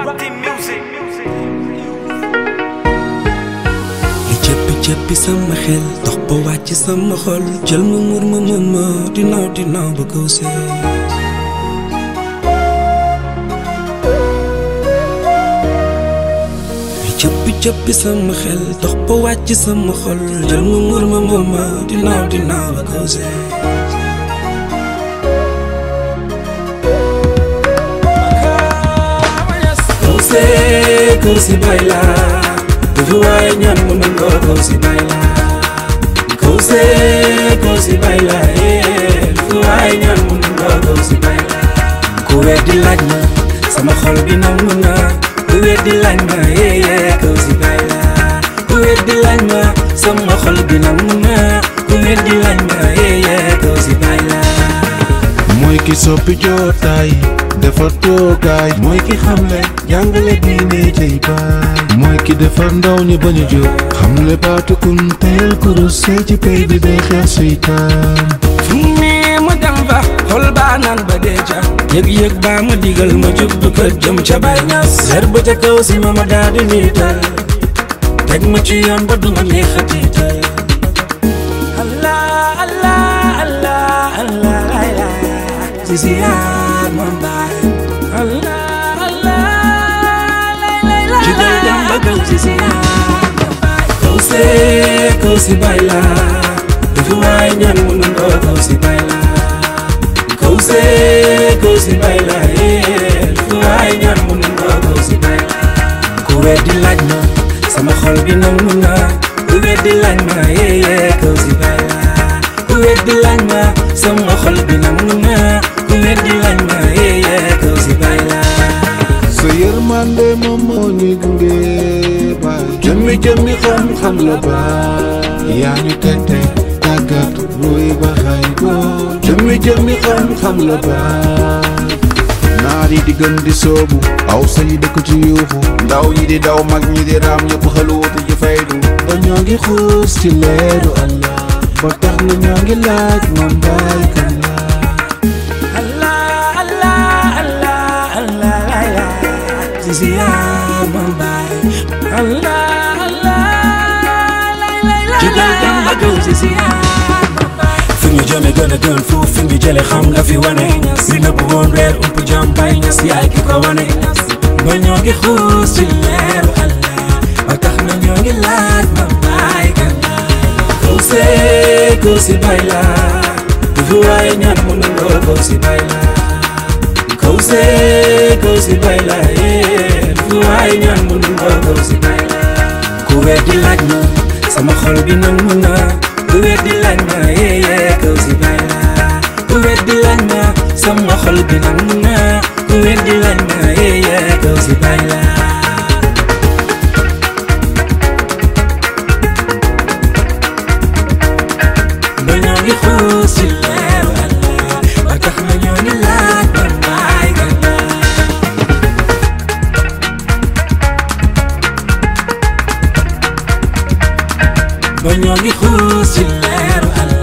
li cëppi cëppi sama xel dox ba wàcc sama xol jël ma mur ma mën ma dinaaw dinaaw ba kaw see li cëppi cëppi sama xel dox ba wàcc sama xol jël ma mur ma mën ma dinaaw dinaaw ba kaw see kaw see kaw si bay laa dafa waaye ñaan mu nangoo kaw si bay laa kaw see kaw si bay laa eh dafa waaye ñaan mu nangoo kaw si bay laa ku weddi laaj ma sama xol bi nangu na ku weddi laaj ma eh eh kaw si bay laa ku weddi laaj ma sama xol bi nangu na ku weddi laaj ma eh eh kaw si bay laa mooy ki soppi jootaay defar toogaay mooy ki xamle jàngale diine cay baay mooy ki defar ndaw ñi bañ a jóg xamle baatu kun teyal kurus see ci pay bi day xeex seytaan fu ne ma dem fa xol baa naan ba dee ca yëg-yëg baa ma digal ma jug du kër jëm ca bay ñas leer ba ca kaw si ma ma daa di niital teg ma ci yoon ba du ma neex a tiital allah allah allah allah lay lay si si yaar ma baay allah allah lay lay lay jugal dem ba kaw si si yaar ma baay kaw see kaw si bay laa dafa waay ñaan mu nangoo kaw si bay laa kaw see kaw si bay laa eh dafa waay ñaan mu nangoo kaw si bay laa ku weddi laaj ma sama xol bi nangu na ku weddi laaj ma eh eh kaw si bay laa ku weddi laaj ma sama xol bi nangu na ku weddi laaj ma eh eh kaw si bay laa sa yërmande moom moo ñu gunge baay jëmmi jëmmi xam-xam la baay yaa ñu tette tàggat ruy ba xay boo jëmmi jëmmi xam-xam la baay naar yi di gën di soobu aw sa yi dëkk ci yuuxu ndaw ñi di daw mag ñi di raam ñëpp xaluutu ji faydu ba ñoo ngi xuus ci leeru Allah ba tax na ñoo ngi laaj moom baay kan la Allah Allah Allah Allah lay lay Sisi yaa ma baay Allah Allah lay lay lay Jugal dem ba kaw sisi yaa ma baay fi ñu jëme gën a gën fuuf fi ñu jële xam nga fi wane li nëbb woon reer ump jam bay ñas yaay ki ko wane ba ñoo ngi xuus ci leeru Allah ba tax na ñoo ngi laaj ma baay kan la kaw see kaw si bay laa dafa waaye ñaan mu nangoo kaw si bay laa kaw see kaw si bay laa eh dafa waaye ñaan mu nangoo kaw si bay laa ku weddi laaj ma sama xol bi nangu na ku weddi laaj ma eh eh kaw si bay laa ku weddi laaj ma sama xol bi nangu na ku weddi laaj ma eh eh kaw si bay laa ba ñoo ngi xuus ci leeru Allah ba tax na ñoo ngi laaj ba baay kan la ba ñoo ngi xuus ci leeru Allah